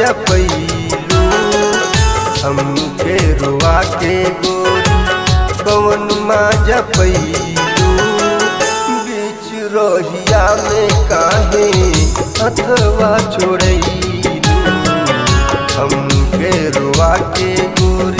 जपैलू हमके रुआ के गोरी कवन माँ जपैलू बीच रोहिया में काहे हथवा छोड़ैलू हमके रुआ के गोरी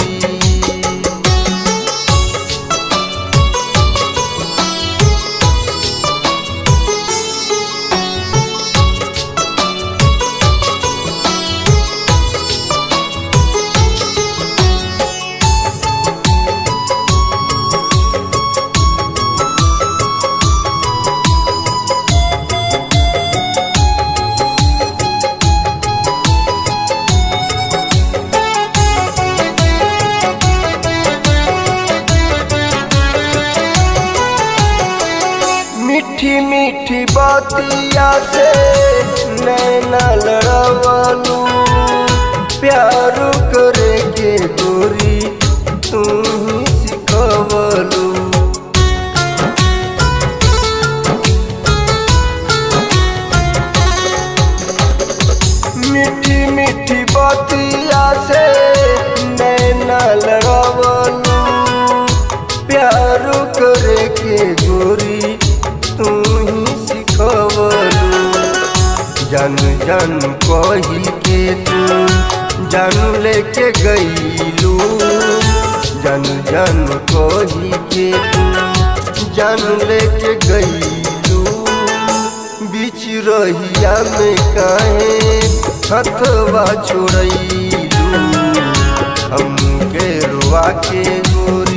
मीठी मीठी बातिया से नैना लड़ावालू प्यार करे के गोरी तू ही सिखवलू मीठी मीठी बातिया से नैना लड़ावालू प्यार करे के गोरी तू ही सिखवलू जन जन कही के तू जन लेके गईलू जन जन कही के तू जन लेके गईलू बीच रहिया में काहे हथवा छोड़ैलू हमके रुआ के गोरी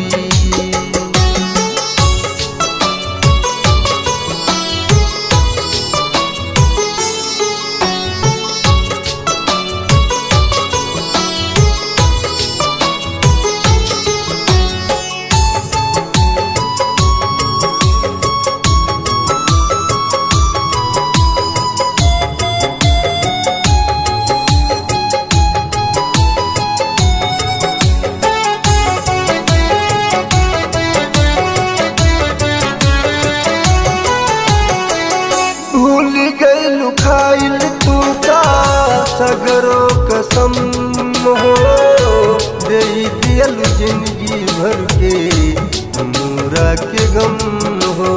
भूल गईलू खाइल तू का सगरो कसम हो दे दियल जिंदगी भर के हमरा के गम हो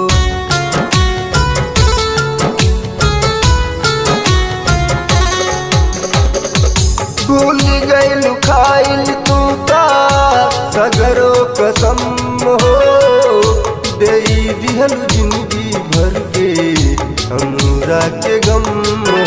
भूल गईलू खाइल तू का सगरो कसम हो दे दिहल जिंदगी भर के हमरा के गम हो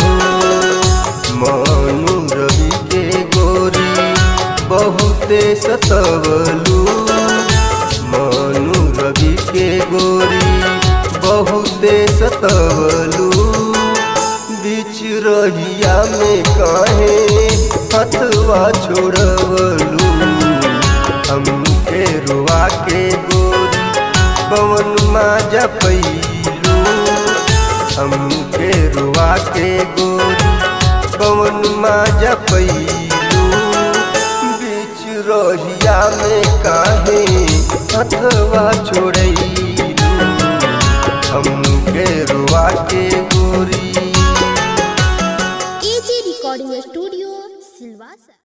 मानू रवि के गोरी बहुते सतवलू मानू रवि के गोरी बहुते सतवलू बीच रहिया में काहे हथवा छोड़वलू हमके रुआ के गोरी पवन माँ जपैलू हमके रुआ के गोरी पवन माँ जपैलू बीच रोहिया में काहे हथवा छोड़ैलू हमके रुआ के गोरी एजी रिकॉर्डिंग स्टूडियो सिलवासा